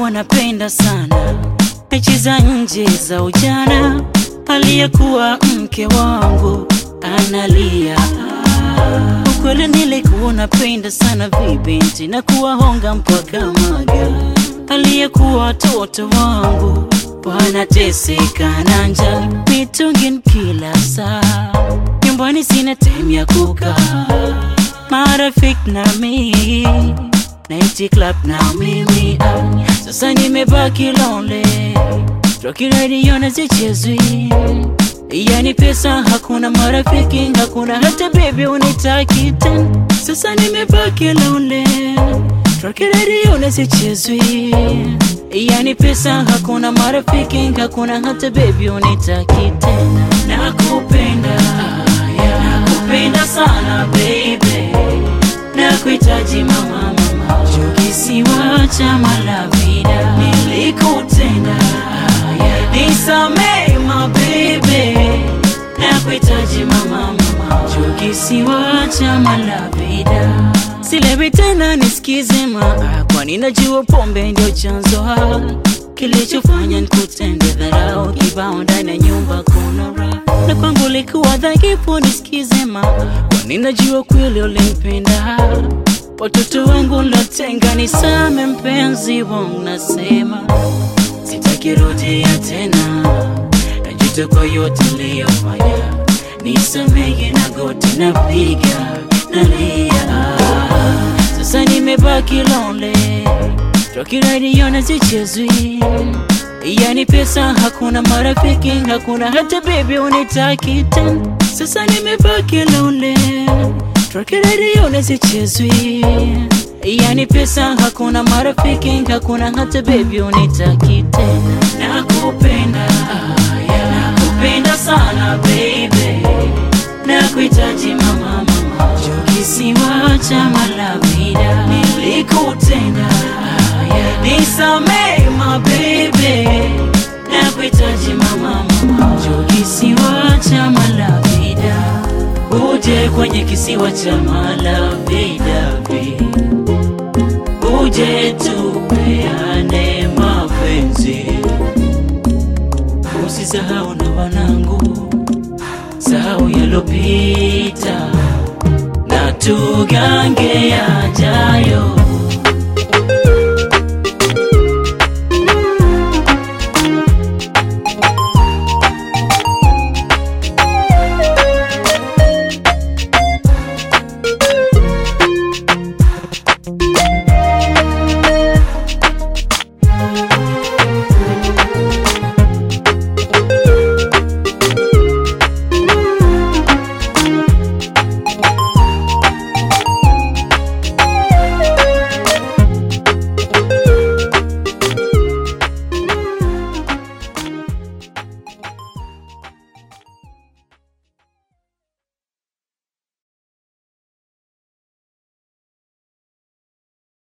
nilikuwa napenda sana mechi za nje za ujana, aliyekuwa mke wangu analia. Ukweli nilikuwa napenda sana vibinti na kuwahonga mpaka maga, aliyekuwa watoto wangu wanateseka na njaa, mitungi kila saa, nyumbani sina time ya kukaa, marafiki na mimi Night club na mimi ah, sasa nimebaki lonely, Rocky radio na zichezwi, yani pesa hakuna, marafiki hakuna, hata baby unitaki tena. Sasa nimebaki lonely, Rocky radio na zichezwi, yani pesa hakuna, marafiki hakuna, hata baby unitaki tena. Nakupenda, nakupenda sana baby, nakuhitaji mama kisiwa cha Malavida nilikutenda, nisamee mabebe, nakuhitaji mama mama, juu kisiwa cha Malavida silewi tena, nisikize maa, kwani najua pombe ndio chanzo ha kilichofanya nikutende dharau kibao ndani ya nyumba kuna raha na kwangu likuwa dhaifu, nisikize maa, kwani najua kweli ulimpenda watoto wangu latenga, nisame mpenzi wangu, nasema sitakirudia tena, najuta kwa yote niliyofanya, nisamehe na goti napiga nalia, sasa nimebaki lonely, Rocky radio na zichezwi, yani pesa hakuna, marafiki hakuna, hata baby unitaki tena, sasa nimebaki lonely Rocky radio na zichezwi, yani pesa hakuna, marafiki hakuna, hata baby unitaki tena. Nakupenda, nakupenda sana baby, nakuhitaji mama mama, juu kisiwa cha Malavida nilikutenda, nisamee mabebe, nakuhitaji mama mama, juu kisiwa cha Malavida uje kwenye kisiwa cha Malavida, uje tupeane mapenzi, usisahau na wanangu, sahau yalopita na tugange yajayo.